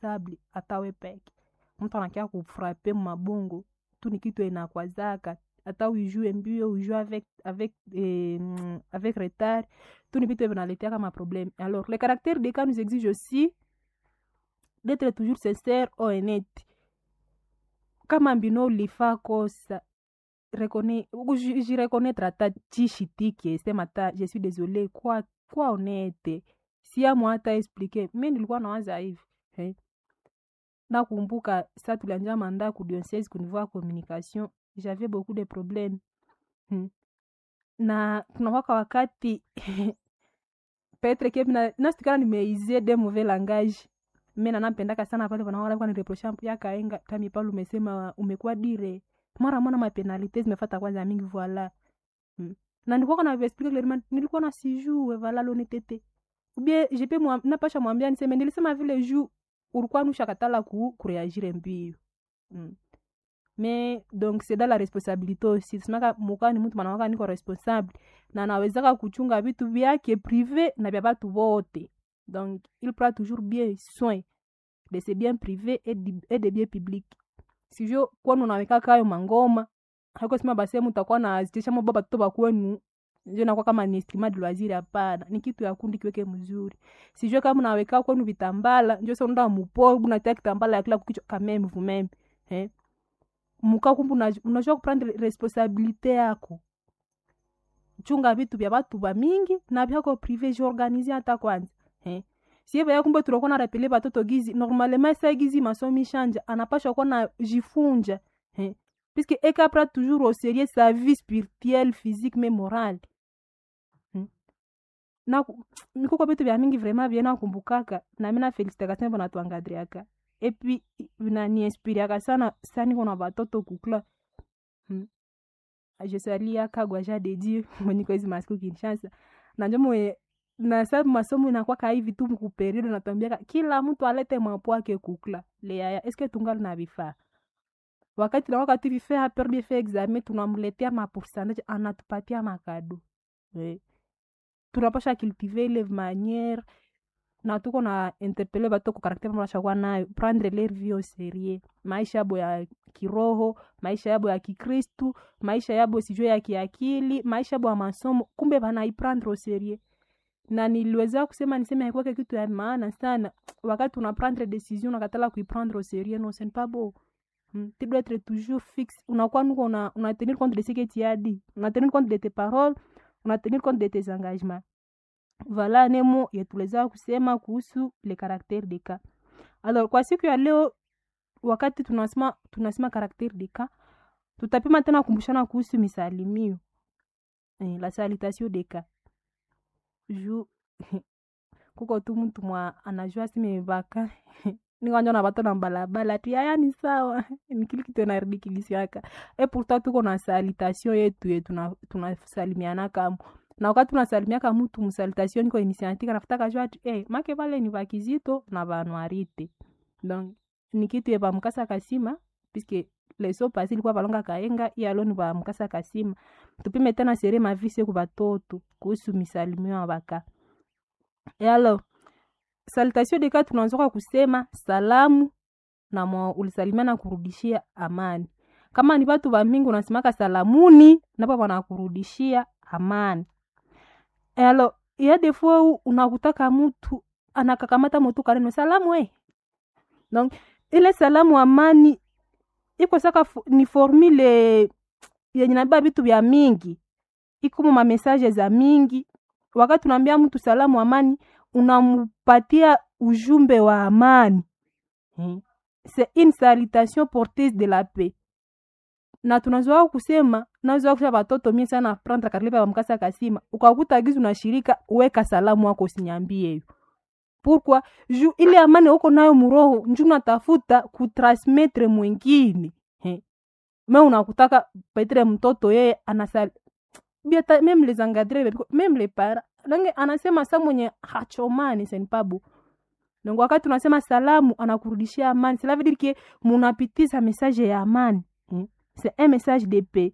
stable atawe peke mtu anakia kufrape mabongo tu ni kitu inakwazaka hata uijue mbio uijue avec, avec, eh, avec retard tu ni vitu vinaleteaka maproblème alors le caractère des cas nous exige aussi d'être toujours sincère ou honnête kama mbino ulifaa kosa reconnais jireconnaître ata chishitike sema ta je suis désolé kwa kwa honnête siamu hata explique mi nilikuwa nawaza hivi eh? nakumbuka sa tulianja manda ku diocese ku niveau ya communication j'avais beaucoup de problème hmm. na kunakwaka wakati petre ke nasitikana nimeizie de mauvais langage mi nanapendaka sana pale panaaa nireprocha yakaenga tami pale umesema umekuwa dire mara mwana mapenalite zimefata kwanza mingi voila hmm. na nilikuwa na explique clairement nilikuwa na sijue vala lonetete ubie jepe napasha mwambia niseme nilisema vile juu ulikuwa nushakatala ku kureagire mbio mm. me donc c'est dans la responsabilité aussi semaka mukani mtu manawaka niko responsable na nawezaka kuchunga vitu vyake privé na vya batu vote donc il prend toujours bien soin de ses biens privés et de, et de biens publics sijo kwanu naweka kayo mangoma haiko sema basi mutakuwa na azitisha mo baba toba kwenu njo nakuwa kama ni estimade loisir hapana ni kitu ya kundi kiweke mzuri sijue kama naweka kwenu vitambala njo sa unaenda mupo unatia kitambala ya kila kukichwa kameme vumeme eh muka kumbu unajua kuprendre responsabilite yako chunga vitu vya batu ba mingi na vyako prive jiorganize hata kwanza eh sieve ya kumbe tunakuwa na rapele batoto gizi normalement sa gizi masomi shanja anapasha kuwa na jifunja eh puisque eka pra toujours au sérieux sa vie spirituelle physique mais morale hmm? na mikuko vitu vya mingi vraiment vye nakumbukaka na mina felicitaka sana bona tuangadriaka epuis vinaniinspiriaka sana sani kona batoto kukla hmm? je salia kagwa ja de dieu mwenyiko hizi masiku kinshasa nanjo mwe na sababu masomo inakwaka hivi tu mkuperiode natwambiaka kila mtu alete mwapo wake kukla leaya eske tungali na vifaa wakati nawaka tu vifaa perbi fe examen tunamletea mapourcentage anatupatia makado eh. tunapasha cultiver ile manière na tuko na interpele bato ku karakter mnashakuwa nayo prendre leur vie au sérieux maisha yabo ya kiroho maisha yabo ya kikristu maisha yabo sijue ya kiakili maisha yabo ya masomo kumbe banaiprendre au sérieux na niliweza kusema niseme haikuwake kitu ya maana sana wakati una prendre décision unakatala kuiprendre au sérieux non c'est pas beau mm. tu dois être toujours fixe unakuwa nuko una, una tenir compte de ce que tu as dit una tenir compte de tes paroles una tenir compte de tes engagements voilà nemo yetuweza kusema kuhusu le caractère de cas alors kwa siku ya leo wakati tunasema tunasema caractère de cas tutapima tena kumbushana kuhusu misalimio eh, la salutation de cas ju kuko tu mtu mwa anajua simevaka nikwanja na bato na balabala ti aya ni sawa nikili kitu naridikilisiaka e pourtant tuko na salutation yetu ye tunasalimiana tuna kamo na wakati tunasalimiaka mutu msalutation niko initiatika nafutaka jua ati eh, make vale ni vakizito na vanwarite donc ni kitu ye vamukasa kasima puisque leso pasi ilikuwa valonga kaenga iyalo ni vamukasa kasima tupime tena sere mavise ku vatoto kuhusu misalimio ya vaka e alors salutation deka tunaanzoka kusema salamu na mwa ulisalimia na kurudishia amani kama ni vatu vamingi unasimaka salamuni napo wanakurudishia amani alo ya defo unakutaka mtu anakakamata mutu kaneno salamu e donc ile salamu amani iko saka ni formule yenye nabeba vitu vya mingi ikumo mamesaje za mingi wakati unaambia mtu salamu amani unampatia ujumbe wa amani hmm. c'est une salutation porteuse de la paix na tunazoa kusema nazoa kusha batoto mie sana prendre karibu ya mkasa kasima ukakuta gizu na shirika weka salamu wako usinyambie hiyo pourquoi ju ile amani uko nayo muroho nju natafuta kutransmettre mwingine he me unakutaka petre mtoto yeye anasal biata meme les engadre meme les para nange anasema sa mwenye hachomani senpabu donc wakati unasema salamu anakurudishia amani cela veut dire que munapitiza message ya amani hmm? c'est un message de paix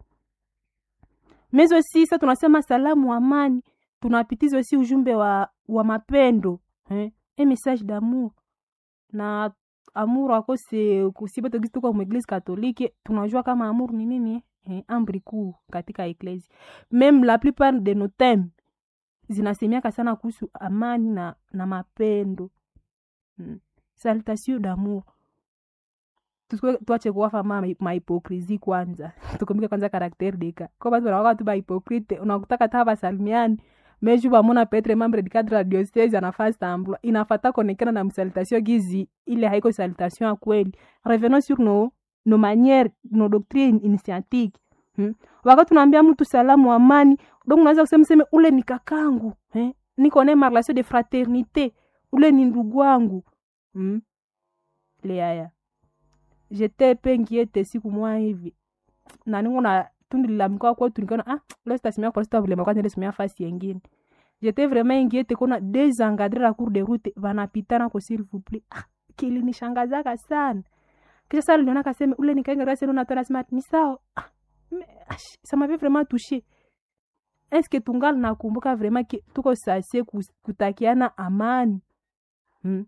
mais aussi sa tunasema salamu amani tunapitiza aussi ujumbe wa, wa mapendo eh? un message d'amour na amour akose kusibote gisi tuko mueglise katolike tunajua kama amour ni nini eh, amri kuu katika eklesi meme la plupart de nos thèmes zinasemiaka sana kuhusu amani na, na mapendo mm. salutation d'amour Tusikwe- tuache kuwafa ma mahipokrisi kwanza tukumbuke kwanza karaktere deka ko batu banawaka tu bahipokrite unakutaka ta basalimiani meju bamona petre membre du cadre ya diocese anafaa sambla inafata konekana na msalutation gizi ile haiko salutation ya kweli revenons sur nos nos manières nos doctrines initiatiques hmm? wakati unaambia mtu salamu amani donc unaweza kusema seme ule ni kakangu eh? niko naye ma relation de fraternité ule ni ndugu wangu hmm? leaya jete pe ngiete siku mwa hivi na ningo na tundilamika kwetu nikaona ah leo sitasimia kwa sita vilema kwanza ndio fasi yengine jete vraiment ingiete kuna desencadrer la cour de route vanapitana ko s'il vous plaît ah kilinishangazaka sana kisha sasa niliona kaseme ule nikainga rasi ndio natoa nasema ni sawa ah mais, ah, ça m'avait vraiment touché est-ce que tungali nakumbuka vraiment que tuko sase kus- kutakiana amani hmm?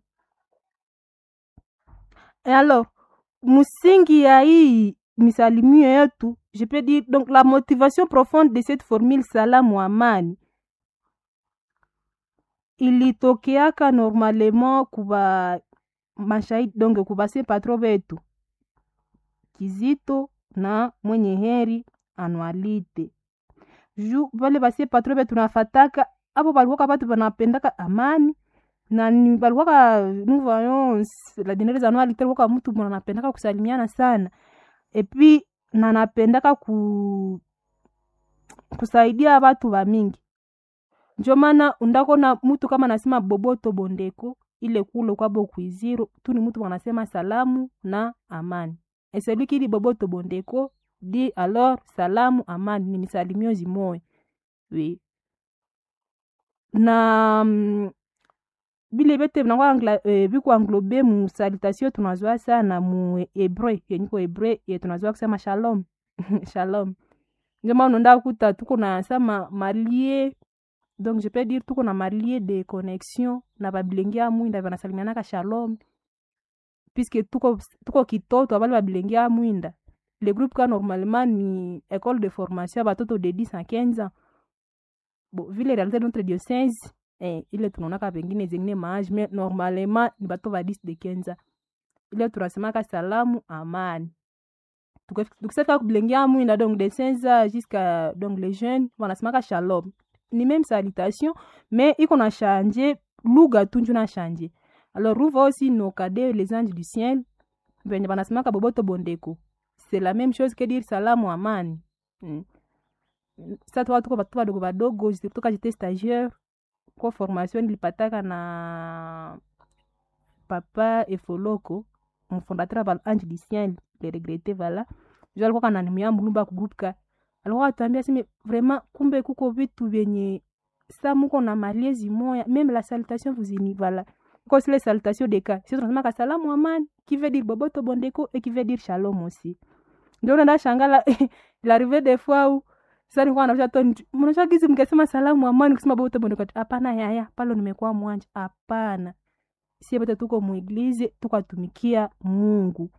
Et alors msingi ya hii misalimio yetu je peux dire donc la motivation profonde de cette formule salamu amani ilitokeaka normalement kuba mashahidi donc kubase patro betu kizito na mwenye heri anualite ju vale basie patro betu nafataka apo balikuwaka batu banapendaka amani na ni- balikuwaka nous voyons la dernière anualite alikuwaka mtu mwana anapendaka kusalimiana sana epuis na napendaka ku kusaidia batu bamingi njo maana undakona mutu kama nasema boboto bondeko ile kule kwabo kuiziro tu ni mutu wanasema salamu na amani et celui qui dit boboto bondeko dit alors salamu amani ni misalimio zimoya oui na mm, bile bete binakuwa eh, biku anglobe mu salutation tunazwa sana mu hebreu yenyiko hebreu ye tunazwa kusema shalom shalom ndio maana unaenda kuta tuko na sama malie donc je peux dire tuko na malie de connexion na babilenge ya mwinda banasalimianaka shalom puisque tuko, tuko kitoto abali babilenge ya mwinda le groupe ka normalement ni école de formation ya batoto de 10 à 15 ans bon vu les réalités de notre diocèse eh, ile tunaonaka pengine zengine maage mais normalement ni bato ba 10 de 15 ans ile tunasemaka salamu amani Tuka- tukisafika kubilengea mwinda donc de 16 ans jusqu'à donc les jeunes wanasemaka shalom ni même salutation mais iko na change lugha tu njo na change alors ruva aussi nos cadets les anges du ciel venye banasemaka boboto bondeko c'est la même chose que dire salamu amani mm. sa tuka tuko batu badogo badogo toka jete stagiaire ko formation nilipataka na papa efoloko mfondateur ba ange du ciel le regrete vala jo alikuwa kananimia mulumba kugroupe alikuwa atuambia seme vraiment kumbe kuko vitu vyenye sa muko na maliezi moya meme la salutation vous ini vala ko sile salutation de cas sisi tunasemaka salamu amani qui veut dire boboto bondeko et qui veut dire shalom aussi ndio unaenda shangala l'arrivée des fois où sasa nilikuwa naosha toni mnaosha gizi mkasema salamu amani kusema boboto bondeko hapana yaya pale nimekuwa mwanja hapana sie bote tuko mueglize tukatumikia mungu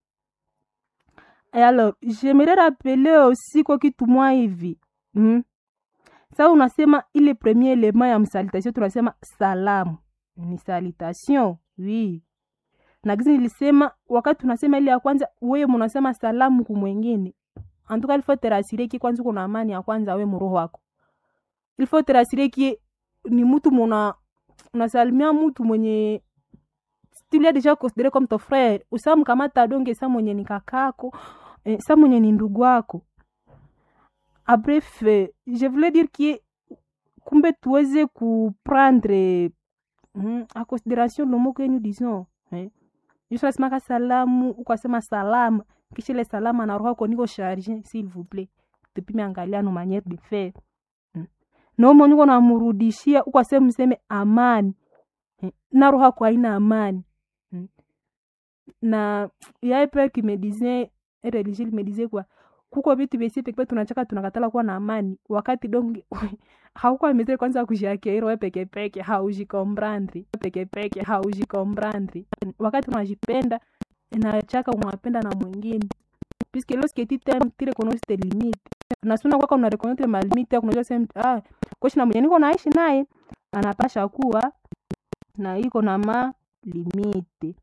Et alors j'aimerais rappeler aussi kwa kitu mwa hivi mm? sa unasema ile premier element ya msalutation tunasema salamu ni salutation oui na gizi nilisema wakati unasema ile ya kwanza wewe munasema salamu kumwengine antuka ilfo terasire ki kwanza kuna amani ya kwanza we muroho wako ilfo terasire ki ni mtu muna unasalimia mtu mwenye tu l'as déjà considéré comme ton frère usamkamata donge sa mwenye ni kakako eh, sa mwenye ni ndugu wako Ah, bref eh, je voulais dire que kumbe tuweze kuprendre mm, a considération le mot que nous disons eh. Yesu anasemaka salamu ukasema salama kisha ile salama na roho yako niko charge s'il vous plaît tupime angalia no manière de faire mm. nomo niko namurudishia ukasema mseme amani eh, na roho yako haina amani mm. na yaye père qui me disait un religieux me disait quoi kuko vitu vyesi pekee tunachaka tunakatala kuwa na amani wakati donge haukuwa metre kwanza kujiakeiri we pekepeke haujikombrandri pekepeke haujikombrandri wakati unajipenda inachaka unapenda na mwingine puisque lorsque tu t'aimes tu reconnais tes limites na suna kwaka una reconnaître ma limite yako unajua sema ah koshi na mwenye niko naishi naye anapasha kuwa na iko na ma limite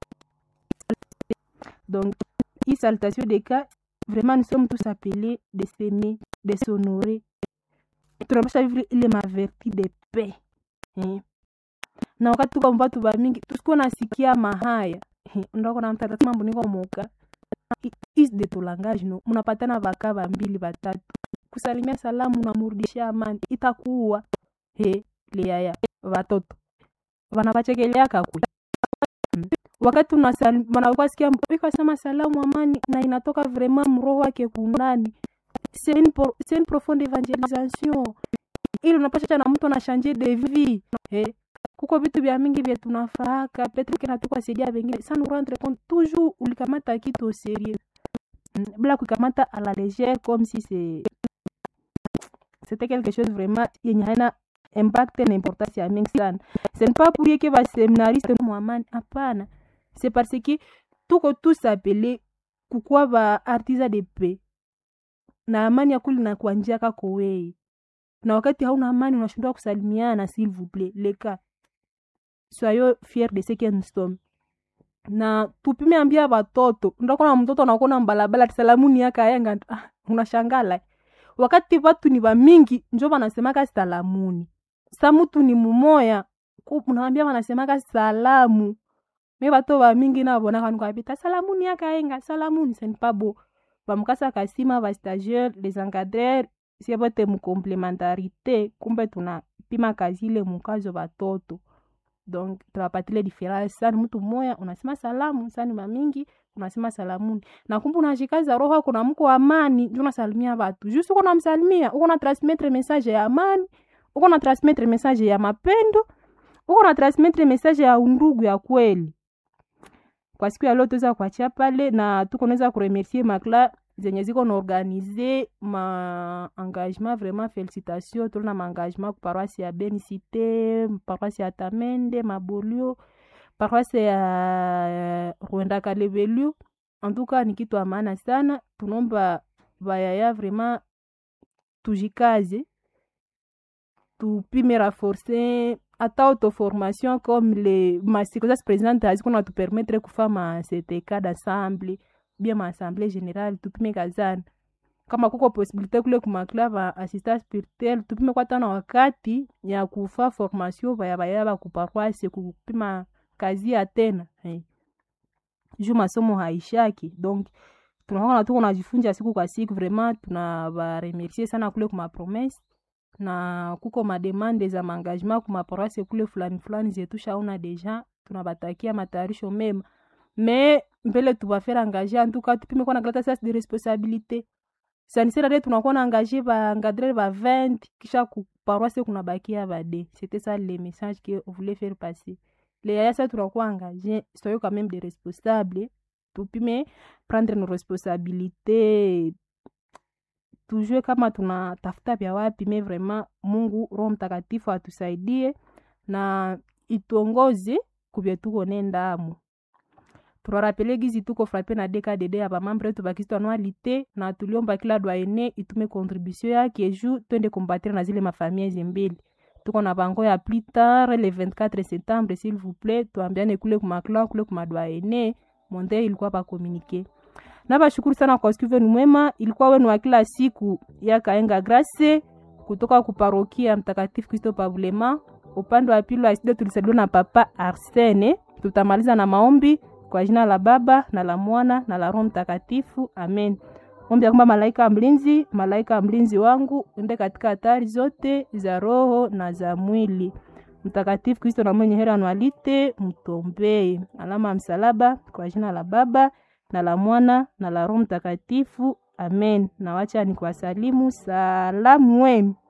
donc hii salutation de cas vraiment nous sommes tous appelés de s'aimer de s'honorer tunapasha vivre ile maverti de paix eh. na wakati tuko mbatu bamingi tusikuwa nasikia mahaya eh, ndako na mtata mambo niko moka is de to langage no mnapatana vaka vambili vatatu kusalimia salamu namurudishia amani itakuwa he liaya vatoto vanavachekeleaka kwe hmm. wakati wanakwasikia ikasema salamu amani na inatoka vraiment mroho wake kundani c'est une, pro, une profonde evangelisation ili unapasha na mtu anashanje de vie eh kuko vitu vya mingi vya tunafaaka petre kena tukwasaidia vengine sa nous rendre compte toujours ulikamata kitu au sérieux bila kukamata à la légère comme si c'est c'était quelque chose vraiment yenye haina impact na importance ya mingi sana ce n'est pas pour que baseminariste mwamani hapana c'est parce que tuko tous appelé kukuwa ba artisa de paix na amani ya kuli na kuanjia kako wei na wakati hauna amani unashindwa kusalimiana s'il vous plaît leka soyons fiers de ce que nous sommes na tupime ambia watoto ndakona mtoto nakona mbalabala salamuni yakayenga ah, unashangala wakati watu ni wamingi njo wanasemaka salamuni sa mutu ni mumoya unawambia wanasemaka salamu me bato bamingi nabonaka nikwapita salamuni yakayenga salamuni senipabo bamukasa kasima bastagiaire les encadreurs sie bote mucomplementarité kumbe tunapima kazi ile mukazo batoto donc tunapatile diference sani mtu mmoya unasema salamu sani mamingi unasema salamuni na kumbe unashikaza roho kuna mko amani ndio unasalimia watu just uko namsalimia uko na transmettre message ya amani uko na transmettre message ya mapendo uko na transmettre message ya undugu ya kweli kwa siku ya leo tuweza kuachia pale na tuko naweza kuremercier makla zenye ziko na organize ma engagement vraiment félicitation tolina ma engagement ku paroisse ya benicité paroisse ya tamende mabolio paroisse ya rwenda kalebelu en tout cas ni kitu ya maana sana tunomba bayaya vraiment tujikaze tupime renforcer ata autoformation comme les masterclass présidente aziko na tupermettre kufa ma ctk d'assemble bien maassemblée générale tupime kazana kama kuko posibilité kule kumaklava assistant spirituel tupime kwata na wakati ya kufa formation vaya vaya bakuparoise kupima kazi ya tena hey. juu masomo haishaki donc tunaona tuko najifunja siku kwa siku vraiment tunabaremercier sana kule kumapromese na kuko mademande za maengagement kumaporase kule fulani fulani zetu shauna deja tunabatakia matayarisho mema me mbele tubafere engage antuka tupime kuwa na kalata sas de responsabilité sanisera tunakuwa na engage baengadrer ba 20 kisha kuparoise kunabakia bade c'était ça le message que on voulait faire passer le yaya sa tunakuwa engage soyo quand même des responsables tupime prendre nos responsabilités tujue kama tunatafuta vya wapi me vraiment mungu roho mtakatifu atusaidie na ituongoze kubye tuko nendamo turarapele gizi tuko frape na dkdd ya bamambre yetu bakristo anualite na tuliomba kila dwaene itume contribution yake ju twende kombatire na zile mafamia zimbili tuko na bango ya plus tard le 24 septembre s'il vous plaît tuambiane kule kumaklan kule kumadwaene monde ilikuwa bakomunike na bashukuru sana kwa siku wenu mwema ilikuwa wenu wa kila siku ya kaenga grace kutoka kuparokia mtakatifu kristo pavulema upande wa pili wa studio tulisaliwa na papa arsene tutamaliza na maombi kwa jina la baba na la mwana na la roho mtakatifu amen ombi ya kwamba malaika mlinzi malaika mlinzi wangu ende katika hatari zote za roho na za mwili mtakatifu kristo na mwenye hera anualite mtombee alama ya msalaba kwa jina la baba na la mwana na la roho mtakatifu amen na wacha ni kuwasalimu salamu wenu